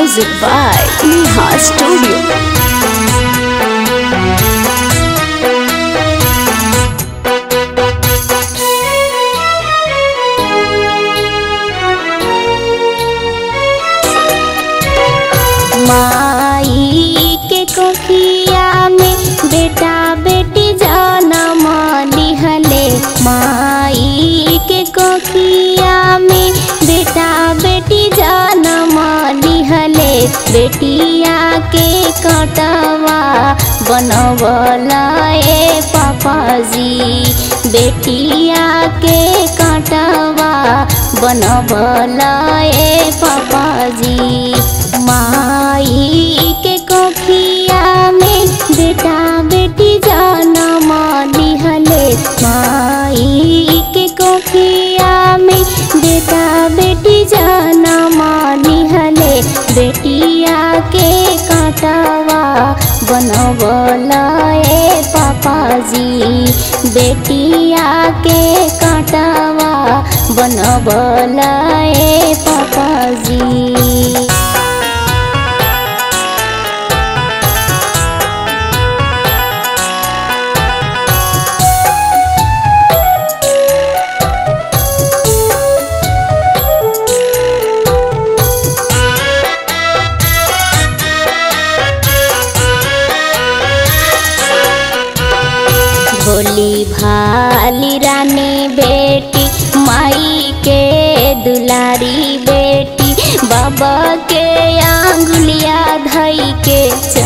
Music by Neha Studio. माई के कोखिया में बेटा बेटी जनम लिहले माई के कोखिया में बेटा बेटी जनम लिहले बेटिया के कटवा बनवला ए पापाजी बेटिया के कटवा बनवला ए पापाजी माई के कोखिया में बेटा बेटी जनम लिहले माई के कोखिया में बेटा बेटी जनम लिहले बेटिया के काटवा बनवला ए पापाजी बेटिया के काटवा बनवला ए पापाजी भोली भाली रानी बेटी माई के दुलारी बेटी बाबा के आंगुलिया धई के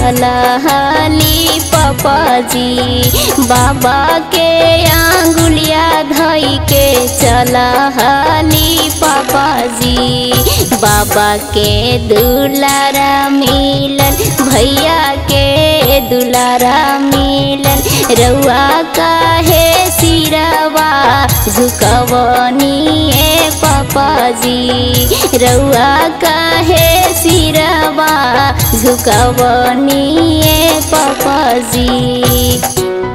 चलहली पापाजी बाबा के आंगुलिया धई के चलहली पापाजी बाबा के दुलारा मिलन भैया के दुलारा मिलन रउआ काहे सिरवा झुकवनी ए पापाजी रउआ काहे सिरवा झुकवनी ए पापाजी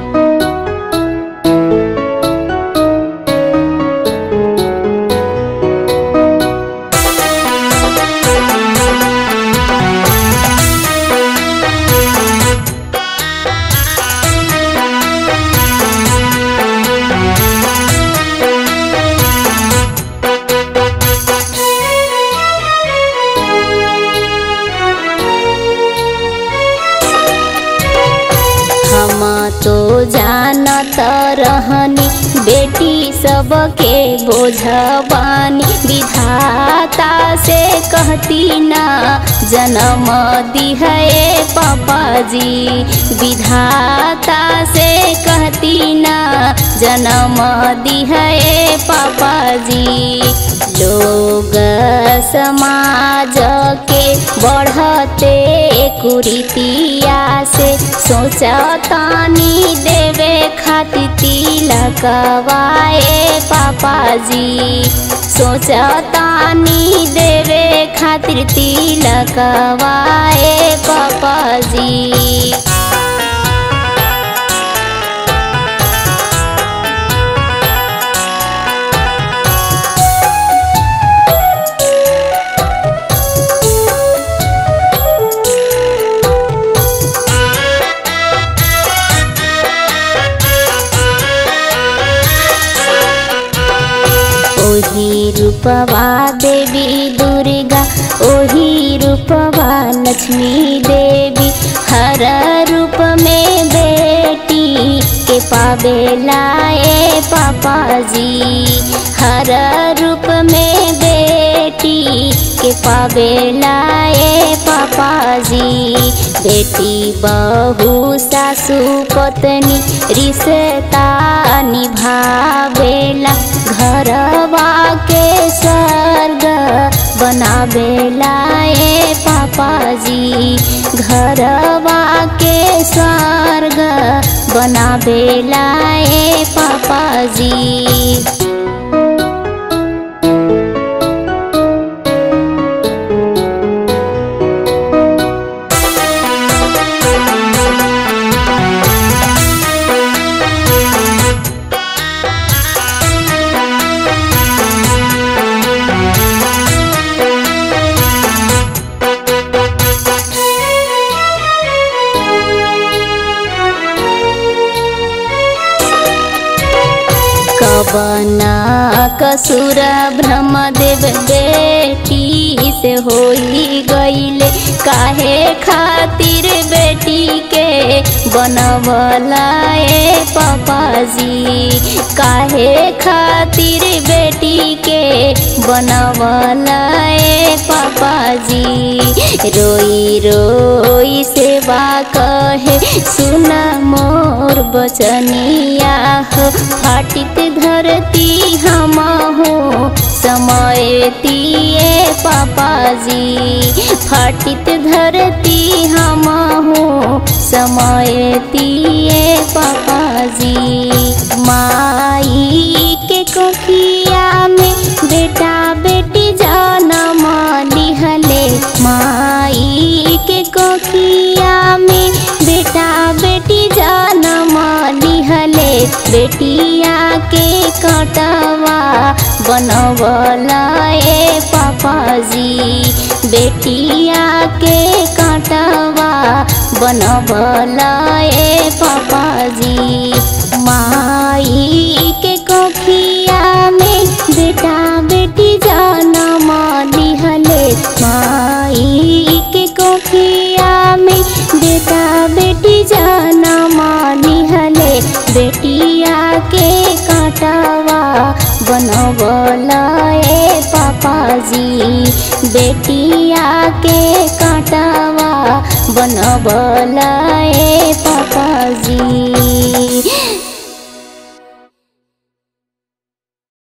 हम तो जानत रहनी बेटी सबके बोझबानी विधाता से कहती ना जन्म दिहे पापाजी विधाता से कहती ना जन्म दिहे पापाजी लोग समाज के बढ़ते कुरीतिया से सोचतानी देवे खातिर तिलकवाए पापाजी सोचतानी देवे खातिर तिलकवाए पापाजी ओही रूपवा देवी दुर्गा ओही रूपवा लक्ष्मी देवी हर रूप में बेटी के पावेला ए पापाजी हर रूप में बेटी के पावेला ए पापाजी बेटी बहू सासू पत्नी रिश्ता निभावेला घरवा के स्वर्ग बनावेला ए पापाजी घरवा के स्वर्ग बनावेला ए पापाजी कसूर ब्रह्मदेव बेटी से होई गईले काहे खातिर बेटी के बनवला ए पापाजी काहे खातिर बेटी के बनवला ए पापाजी रोई रोई सेवा कहे सुना मोर बचनिया हो फाटित धरती हम हो समय तिए पापाजी फाटित धरती हम हो समय तिए पापाजी माई के कोखिया में बेटा बेटी जनम लिहले माई के कोखिया में बेटा बेटी जनम लिहले बेटिया के कटवा बनवला ए पापाजी बेटिया के कटवा बनवला ए पापाजी माई के कोखिया में बेटा बेटी जनम लिहले माई के कोखिया में बेटा बेटी जनम लिहले बेटिया के काटवा बनवला ए पापाजी बेटिया के काटवा बनवला ए पापा